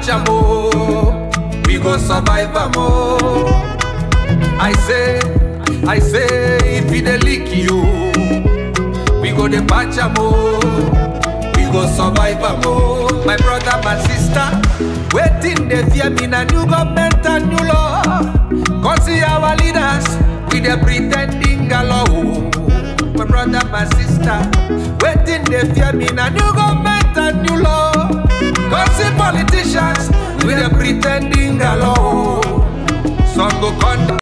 patch am oh, we go survive am oh. I say, I say, if e dey leak you, we go dey patch am oh, we go survive am oh. My brother, my sister, wetin dey fear me na new government and new law. Come see our leaders, we dey pretending galore oh. My brother, my sister, wetin dey fear me na new government and new law. Come see politicians, we dey pretending galore oh. Some go come.